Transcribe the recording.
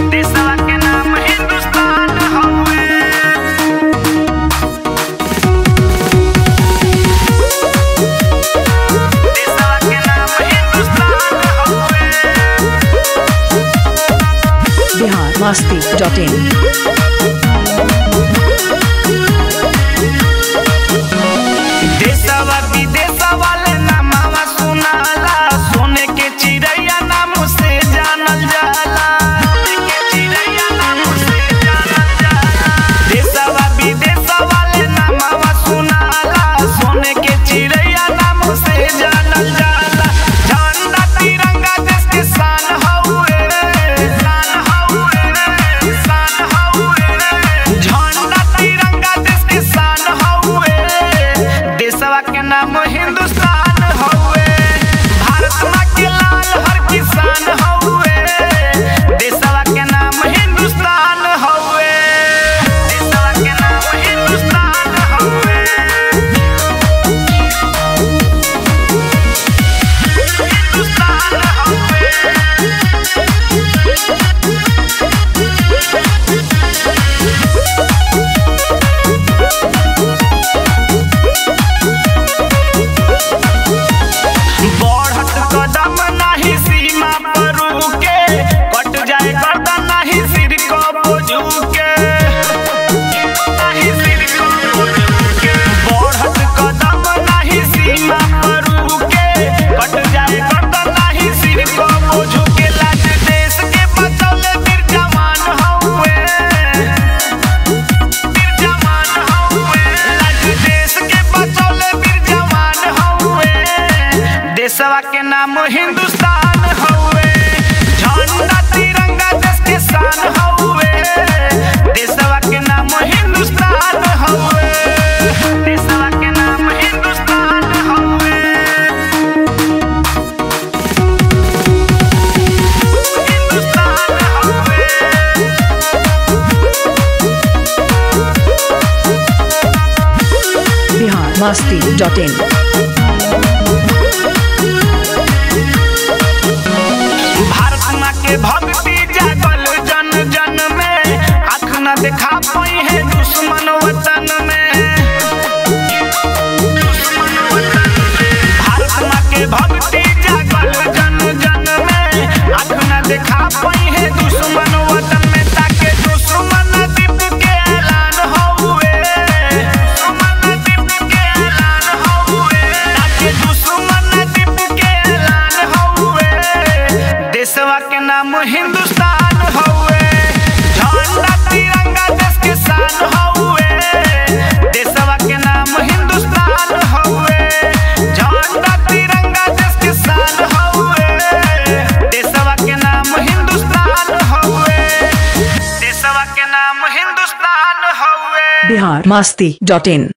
देशवा के नाम हिंदुस्तान हउवे देशवा के नाम हिंदुस्तान हउवे बिहार मस्ती डॉट इन देशवा विदेशवा ले नामवा सुनाला सोने के चिड़ैया नाम से जानल जाला सोने के चिड़ैया नाम से जानल जाला देशवा विदेशवा ले नामवा सुनाला सोने के चिड़ैया नाम से जानल जाला झंडा तिरंगा देश के शान हउए शान हउए शान हउए झंडा तिरंगा देश के शान हउए देशवा के नाम हिंदुस्तान हउए भारत माँ के लाल हर किसान हउए देशवा के नाम हिंदुस्तान हउए देशवा के नाम हिंदुस्तान हउए हिंदुस्तान हउए बढ़त कदम नाही सीमा पर रुके कट जाए गर्दन नाही सिर को झुके नाही सिर को झुके बढ़त कदम नाही सीमा पर रुके कट जाए गर्दन नाही सिर को झुके लाज देश के बचौले वीर जवान हउए वीर जवान हउए लाज देश के बचौले वीर जवान हउए देशवा के नाम हिंदुस्तान हउए झंडा तिरंगा देश के शान हउए देशवा के नाम हिंदुस्तान हउए देशवा के नाम हिंदुस्तान हउए हिंदुस्तान हउए बिहार मस्ती डॉट इन भारत माँ के भक्ति जागल जन जन में आँख न दिखा पाई है दुश्मन वतन में भारत माँ के भक्ति जागल जन जन में आँख न दिखा पाई है दुश्मन वतन में ताके दुश्मन दीप के ऐलान हउए दुश्मन दीप के ऐलान हउए ताके दुश्मन दीप के ऐलान हउए देशवा के नाम हिंदुस्तान हउए झंडा तिरंगा देश के शान हउए देशवा के नाम हिंदुस्तान हउए झंडा तिरंगा देश के शान हउए देशवा के नाम हिंदुस्तान हउए देशवा के नाम हिंदुस्तान हउए बिहार मस्ती डॉट इन